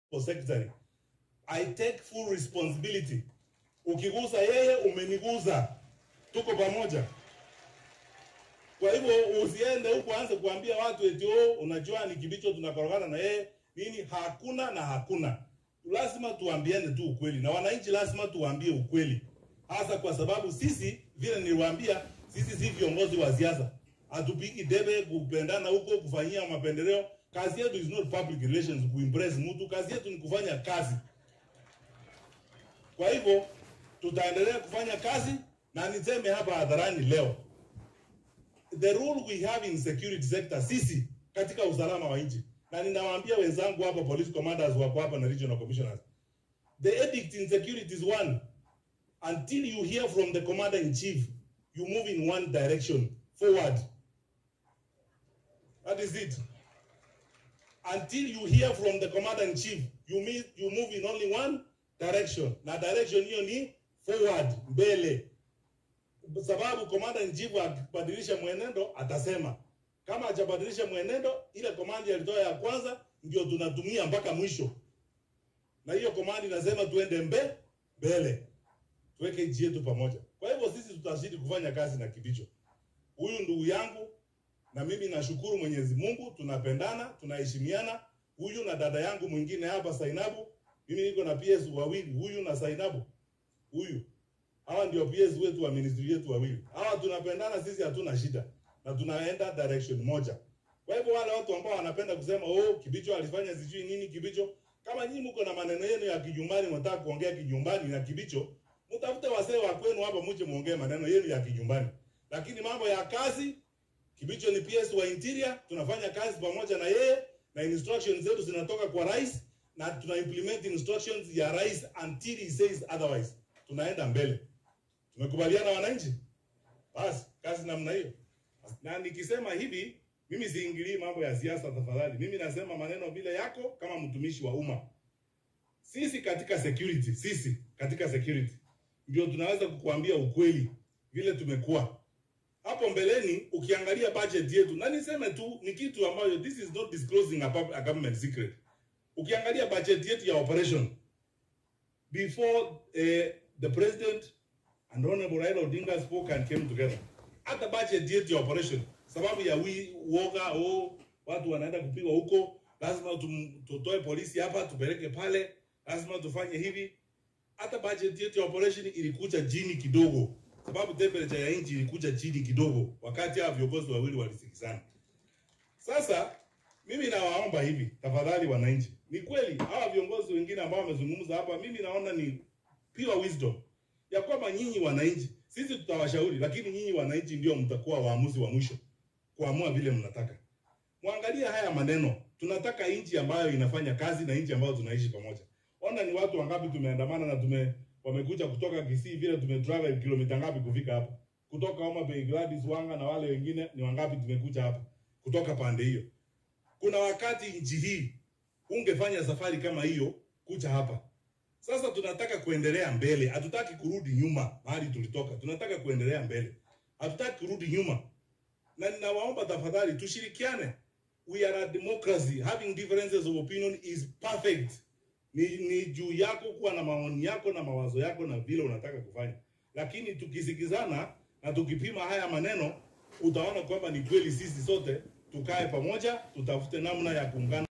secretary. I take full responsibility. Ukigusa yeye umeniguza, tuko pamoja. Kwa hivyo usiende huko anze kuambia watu eti oh, unajua ni Kibicho tunakorogana na yeye nini. Hakuna na hakuna, lazima tuambiane tu ukweli, na wananchi lazima tuwaambie ukweli, hasa kwa sababu sisi, vile niliwaambia, sisi si viongozi wa siasa, hatupigi debe kupendana huko, kufanyia mapendeleo. Kazi yetu is not public relations, kuimpress mtu. Kazi yetu ni kufanya kazi. Kwa hivyo tutaendelea kufanya kazi, na niseme hapa hadharani leo, the role we have in security sector, sisi katika usalama wa nchi, na ninawaambia wenzangu hapa, police commanders wako hapa na regional commissioners, the edict in security is one until you hear from the commander in chief you move in one direction forward that is it until you hear from the commander in chief you mean you move in only one direction na direction hiyo ni forward mbele sababu commander in chief akibadilisha mwenendo atasema kama hajabadilisha mwenendo ile komandi alitoa ya kwanza ndio tunatumia mpaka mwisho na hiyo komandi inasema tuende mbe mbele tuweke nchi yetu pamoja kwa hivyo sisi tutazidi kufanya kazi na kibicho huyu ndugu yangu na mimi nashukuru Mwenyezi Mungu, tunapendana, tunaheshimiana. Huyu na dada yangu mwingine hapa Sainabu, mimi niko na PS wawili, huyu na Sainabu, huyu hawa ndio PS wetu wa ministry yetu wawili. Hawa tunapendana sisi, hatuna shida na tunaenda direction moja. Kwa hivyo wale watu ambao wanapenda kusema oh, Kibicho alifanya sijui nini Kibicho, kama nyinyi mko na maneno yenu ya kijumbani, mnataka kuongea kijumbani na Kibicho, mtafute wasee wa kwenu hapa, muje muongee maneno yenu ya kijumbani, lakini mambo ya kazi Kibicho ni PS wa interior, tunafanya kazi pamoja na yeye na instructions zetu zinatoka kwa rais na tuna implement instructions ya rais until he says otherwise. Tunaenda mbele. Tumekubaliana wananchi? Basi kazi namna hiyo. Na nikisema hivi, mimi siingilii mambo ya siasa tafadhali. Mimi nasema maneno vile yako kama mtumishi wa umma. Sisi katika security, sisi katika security ndio tunaweza kukuambia ukweli vile tumekuwa hapo mbeleni ukiangalia budget yetu, na niseme tu ni kitu ambayo this is not disclosing a, pub- a government secret. Ukiangalia budget yetu ya operation before uh, the president and honorable Raila Odinga spoke and came together, hata budget yetu ya operation, sababu ya wi woga oh, watu wanaenda kupigwa huko, lazima tum- tutoe polisi hapa tupeleke pale, lazima tufanye hivi. Hata budget yetu ya operation ilikuja chini kidogo sababu temperature ya nchi ilikuja chini kidogo wakati hawa viongozi wawili walisikizana. Sasa mimi nawaomba hivi tafadhali, wananchi, ni kweli hawa viongozi wengine ambao wamezungumza hapa, mimi naona ni pure wisdom ya kwamba nyinyi wananchi, sisi tutawashauri, lakini nyinyi wananchi ndio mtakuwa waamuzi wa mwisho kuamua vile mnataka. Mwangalie haya maneno, tunataka nchi ambayo inafanya kazi na nchi ambayo tunaishi pamoja. Ona ni watu wangapi tumeandamana na tume wamekuja kutoka Kisii vile tumetravel kilomita ngapi kufika hapa, kutoka Homa Bay, Gladys Wanga na wale wengine ni wangapi tumekuja hapa kutoka pande hiyo. Kuna wakati nchi hii ungefanya safari kama hiyo kuja hapa. Sasa tunataka kuendelea mbele, hatutaki kurudi nyuma mahali tulitoka, tunataka kuendelea mbele, hatutaki kurudi nyuma. Na ninawaomba tafadhali tushirikiane. We are a democracy. Having differences of opinion is perfect ni, ni juu yako kuwa na maoni yako na mawazo yako na vile unataka kufanya, lakini tukisikizana na tukipima haya maneno, utaona kwamba ni kweli sisi sote tukae pamoja, tutafute namna ya kuungana.